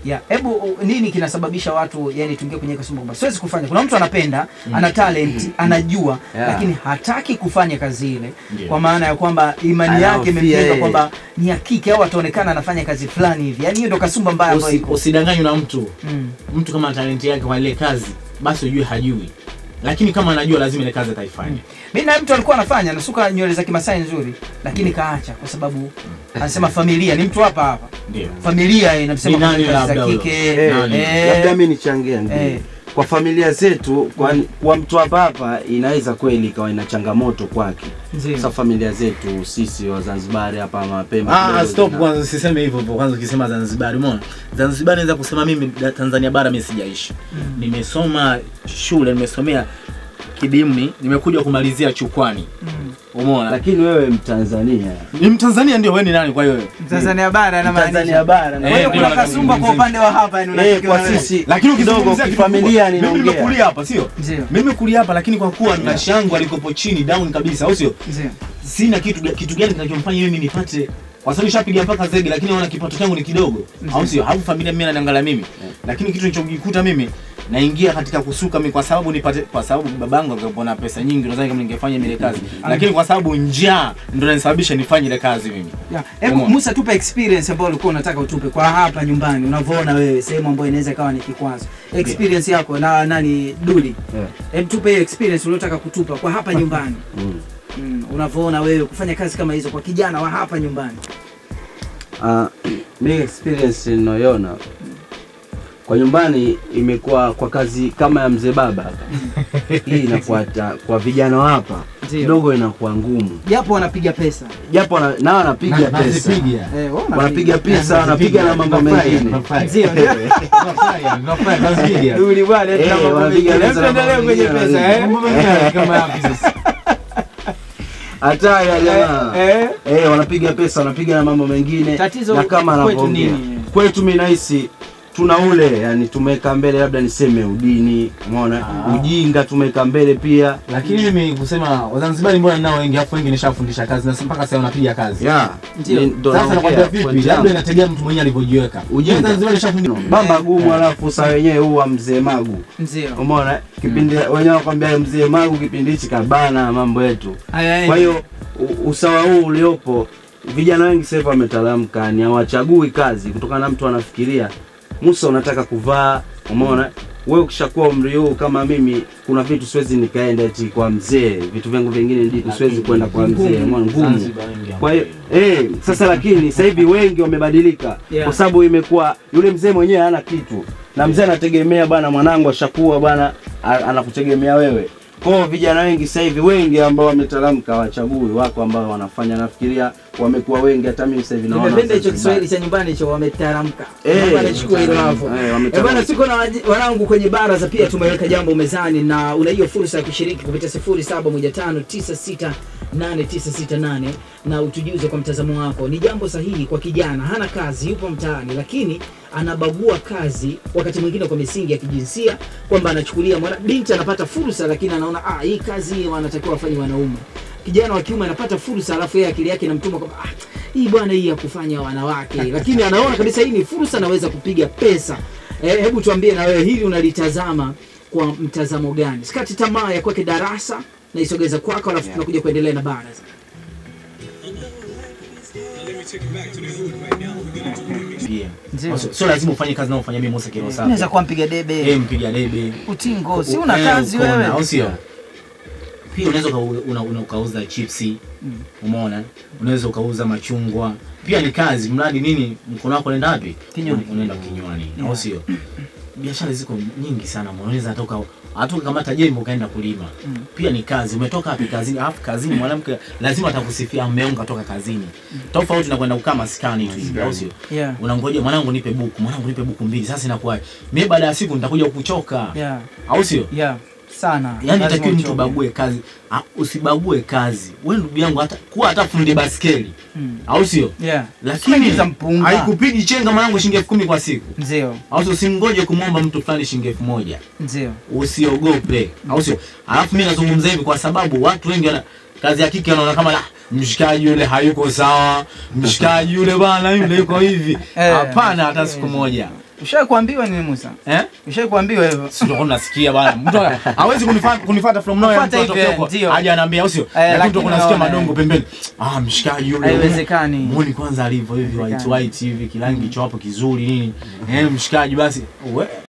ya hebu u- nini kinasababisha watu yani tuingie kwenye kasumba kwamba siwezi kufanya kuna mtu anapenda ana talent anajua Yeah. lakini hataki kufanya kazi ile Ndio. kwa maana ya kwamba imani yake Anaofia imemjenga yeye. kwamba ni hakiki au ataonekana anafanya kazi fulani hivi yani hiyo ndo kasumba mbaya ambayo Usi- iko usidanganywe na mtu Mm. mtu kama ana talenti yake kwa ile kazi basi ujue hajui lakini kama anajua lazima ile kazi ataifanya mi naye mtu alikuwa anafanya anasuka nywele za kimasai nzuri lakini kaacha kwa sababu anasema familia ni mtu hapa hapa ndio familia inamsema Ni nani kufanya kazi za labda huyo? kike Eh, Nani? eh, labda mi nichangia ndio Eh. kwa familia zetu kwa, kwa mtu hapa hapa inaweza kweli ikawa ina changamoto kwake ndio. sasa familia zetu sisi wazanzibari hapa mapema Ah, kidogo stop zina- kwanza usiseme hivyo hivyo kwanza ukisema Zanzibar umeona Zanzibar naweza kusema mimi da- Tanzania bara mimi sijaishi nimesoma shule nimesomea kidimni nimekuja kumalizia chukwani Mm. umeona lakini wewe mtanzania ni mtanzania ndio wewe ni nani kwa hiyo wewe Tanzania bara Tanzania anamaanisha bara na kwa hiyo Eh, kuna ndio, kasumba kwa upande wa hapa yani eh, unafikiwa kwa na wewe. sisi lakini kidogo ukizungumzia kitu kifamilia kikubwa, mimi ninaongea nimekulia hapa sio Ndio. mimi nimekulia hapa lakini kwa kuwa na shangu alikopo chini down kabisa au sio Ndio. sina kitu kitu gani kinachomfanya mimi nipate kwa sababu nishapiga mpaka zege lakini naona kipato changu ni kidogo au sio au familia mimi inaniangalia mimi lakini kitu nilichokikuta mimi naingia katika kusuka mimi kwa sababu nipate kwa sababu babangu angekuwa na pesa nyingi nadhani kama ningefanya ile kazi lakini kwa sababu njaa ndio inanisababisha nifanye ile kazi mimi Ya, Hebu Umeona? Musa, tupe experience ambayo ulikuwa unataka utupe kwa hapa nyumbani, unavyoona wewe sehemu ambayo inaweza ikawa ni kikwazo. Experience yako na nani Duli, Yeah. hebu tupe hiyo experience uliotaka kutupa kwa hapa nyumbani Mm. mm, unavyoona wewe kufanya kazi kama hizo kwa kijana wa hapa nyumbani. Ah, mi experience ninayoona kwa nyumbani imekuwa kwa kazi kama ya mzee baba hapa hii inakuwa ta- kwa vijana wa hapa Ndio. kidogo inakuwa ngumu Japo wanapiga pesa japo na- nao wanapiga Na- pesa nazipiga. eh, wao wanapiga. wanapiga pesa wanapiga na mambo Tunafurahi, mengine tunafurahi. Ndio, ndio. Tunafurahi, tunafurahi, nazipiga. Duli bwana, Eh, tuna mambo wanapiga mengine. pesa na Hebu tuendelee mambo kwenye mengine pesa eh. Mambo mengine kama yapi sasa? hata ya jamaa Eh, eh, wanapiga pesa wanapiga na mambo mengine Tatizo na kama kwetu anavyoongea nini? kwetu mi nahisi tuna ule yani tumeweka mbele labda niseme udini umeona Ah. ujinga tumeweka mbele pia lakini mimi kusema wazanzibari mbona nao wengi afu wengi nishafundisha kazi na mpaka sasa wanapiga kazi yeah. Ndio. Ni- ndo sasa naongea, nakwambia vipi point labda yangu. inategemea mtu mwenyewe alivyojiweka Ujinga. Mimi Zanzibar nishafundisha bamba gumu alafu saa wenyewe huwa mzee magu Ndio. umeona kipindi wenyewe wanakwambia mzee magu kipindi hichi kabana mambo yetu Haya, kwa hiyo u- usawa huu uliopo vijana wengi sasa hivi wametalamka ni hawachagui kazi kutokana na mtu anafikiria musa unataka kuvaa umeona wewe ukishakuwa umri huu kama mimi kuna vitu siwezi nikaenda eti kwa mzee vitu vyangu vingine ndiku siwezi kwenda kwa mzee umeona ngumu Zanzibar wengi kwa hiyo eh, sasa lakini sasa hivi wengi wamebadilika Yeah. kwa sababu imekuwa yule mzee mwenyewe hana kitu na mzee anategemea bwana mwanangu ashakuwa bwana a- anakutegemea wewe kwa hiyo vijana wengi sasa hivi wengi ambao wametalamka wachagui wako ambao wanafanya nafikiria wamekuwa wengi hata mimi sasa hivi naona nimependa hicho Zanzibar. Kiswahili cha nyumbani hicho wametaramka. Eh, Naomba nichukue hilo hapo. eh, Eh, wametaramka. bwana siko na waji- wanangu kwenye baraza pia tumeweka jambo mezani na una hiyo fursa ya kushiriki kupitia 0715968968 na utujuze kwa mtazamo wako. Ni jambo sahihi kwa kijana, hana kazi, yupo mtaani lakini anabagua kazi wakati mwingine kwa misingi ya kijinsia kwamba anachukulia mwana binti anapata fursa lakini anaona ah, hii kazi wanatakiwa wafanye wanaume. Kijana wa kiume anapata fursa alafu yeye akili yake inamtuma kwamba ah, hii bwana hii ya kufanya wanawake, lakini anaona kabisa hii ni fursa, anaweza kupiga pesa. Eh, hebu tuambie na wewe hili unalitazama kwa mtazamo gani? Sikati tamaa ya kwake darasa na isogeza kwako, alafu tunakuja kuendelea na baraza. pia Ndio. sio sio lazima ufanye kazi naofanya mimi Musa Kirosa Unaweza kuwa mpiga eh debe, mpiga debe utingo, si una Eh, kazi uko na- wewe. au sio pia unaweza uka- una- una- ukauza chipsi umeona unaweza ukauza machungwa pia ni kazi mradi nini mkono wako unaenda wapi Kinywani. unaenda kinywani Yeah. au sio biashara ziko nyingi sana unaweza atoka hata ukamata jembe ukaenda kulima Mm. pia ni kazi umetoka wapi kazini alafu kazini mwanamke lazima atakusifia mume wangu katoka kazini tofauti na kwenda kukaa maskani tu hivi au sio Yeah. unangoja mwanangu nipe buku mwanangu nipe buku mbili sasa inakuwa mimi baada ya siku nitakuja kuchoka Yeah. au sio Yeah. Sana. yani Lazima takiwa mtu uchoke. ubague kazi Ah, usibague kazi we ndugu yangu hata kuwa hata fundi baskeli Mm. au sio Yeah. lakini Usiingiza mpunga. haikupigi chenga mwanangu shilingi elfu kumi kwa siku Ndio. au sio usimngoje kumwomba mtu fulani shilingi elfu moja Ndio. usiogope au sio alafu mi nazungumza hivi kwa sababu watu wengi wana kazi ya kike wanaona kama la mshikaji yule hayuko sawa mshikaji yule bana yule yuko hivi Eh. hapana hata siku moja Ushawahi kuambiwa nini Musa? eh Ushawahi kuambiwa hivyo? Si ndio nasikia bwana. Mtu hawezi kunifuata kunifuata from nowhere Kufuata mtu atoke hivi, huko. ndio. Aje anaambia usio. lakini Lakini ndio nasikia unaona, madongo pembeni. Ah, mshikaji yule. Haiwezekani. Muone kwanza alivyo hivi white Haiwezekani. white hivi kirangi cho hapo kizuri nini. Eh, mshikaji basi. We,